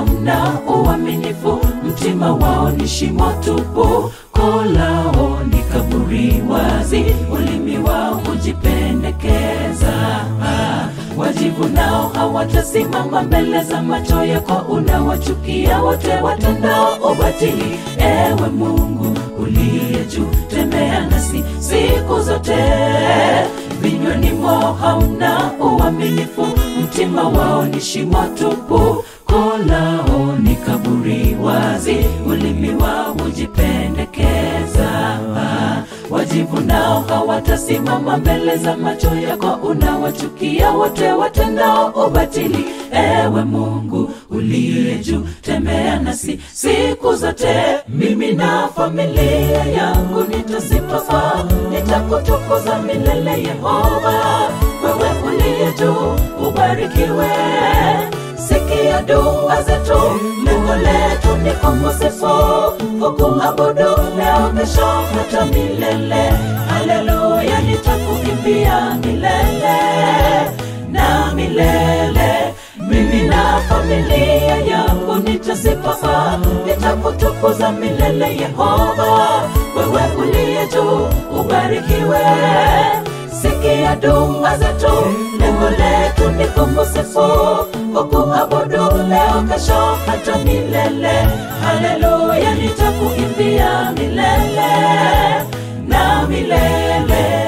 hamna uaminifu, mtima wao ni shimo tupu, koo lao ni kaburi wazi, ulimi wao hujipendekeza. Wajibu nao hawatasimama mbele za macho yako, unawachukia wote watendao ubatili. Ewe Mungu uliye juu, tembea nasi siku zote. Vinywani mwao hauna uaminifu, mtima wao ni shimo tupu, koo lao ni kaburi wazi, ulimi wao hujipendekeza. Wajibu nao hawatasimama mbele za macho yako, unawachukia wote watendao ubatili. Ewe Mungu uliye juu, tembea nasi siku zote. Mimi na familia yangu nitasifa, nitakutukuza milele. Yehova, wewe uliye juu, ubarikiwe. Sikia dua zetu, lengo letu ni kumsifu, kukuabudu leo, kesho, hata milele. Haleluya, nitakuimbia milele na milele. Mimi na familia yangu nitasifa, nitakutukuza milele. Yehova, wewe uliye juu, ubarikiwe. Sikia dua zetu, lengo letu ni kumsifu, kukuabudu leo, kesho, hata milele. Haleluya, nitakuimbia milele na milele.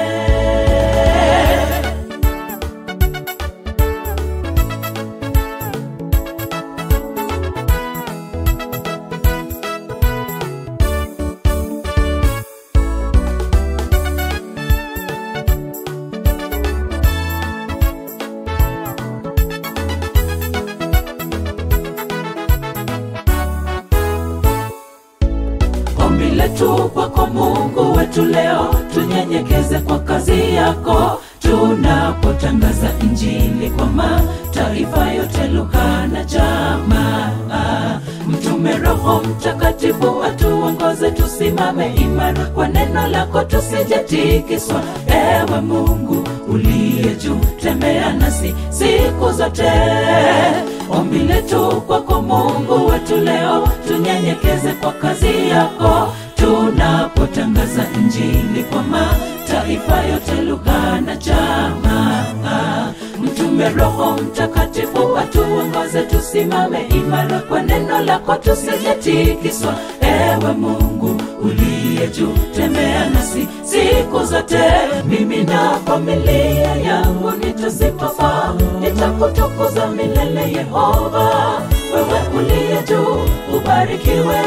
Ombi letu kwako Mungu wetu leo, tunyenyekeze kwa kazi yako, tunapotangaza Injili kwa mataifa yote, lugha na jamaa. Mtume Roho Mtakatifu atuongoze, tusimame imara kwa neno lako, tusijetikiswa. Ewe Mungu uliye juu, tembea nasi siku zote. Ombi letu kwako Mungu wetu leo, tunyenyekeze kwa kazi yako, tunapotangaza Injili kwa mataifa yote, lugha na jamaa. Mtume Roho Mtakatifu atuongoze, tusimame imara kwa neno lako, tusijetikiswa. Ewe Mungu uliye juu, tembea nasi siku zote. Mimi na familia yangu nitasifa, nitakutukuza milele. Yehova, wewe uliye juu, ubarikiwe.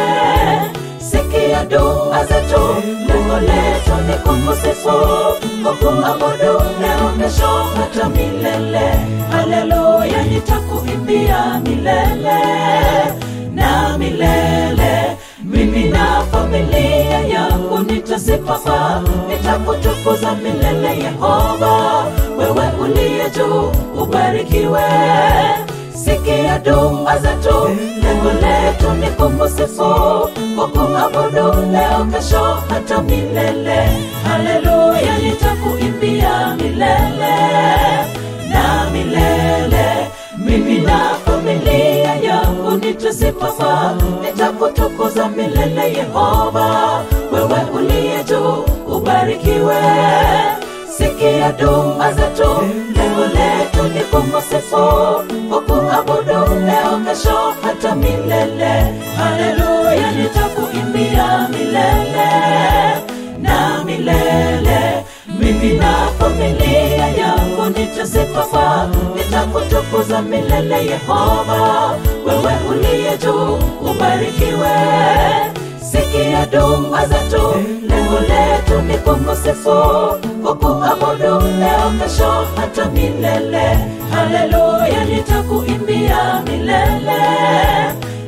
Sikia dua zetu, lengo letu ni kukusifu, kukuabudu leo, kesho, hata milele. Haleluya, nitakuimbia milele na milele. Mimi na familia yangu nitasifa, nitakutukuza milele. Yehova, wewe uliye juu, ubarikiwe. Sikia dua zetu, lengo letu ni kukusifu, kukuabudu leo, kesho, hata milele. Haleluya, nitakuimbia milele na milele. Mimi na familia yangu nitasifa, nitakutukuza milele. Yehova, wewe uliye juu, ubarikiwe. Sikia dua zetu, lengo letu ni kukusifu, kukuabudu leo, kesho, hata milele. Haleluya, nitakuimbia milele na milele. Mimi na familia yangu nitasifa, nitakutukuza milele. Yehova, wewe uliye juu, ubarikiwe. Sikia dua zetu, lengo letu ni kukusifu, kukuabudu leo, kesho, hata milele. Haleluya, nitakuimbia milele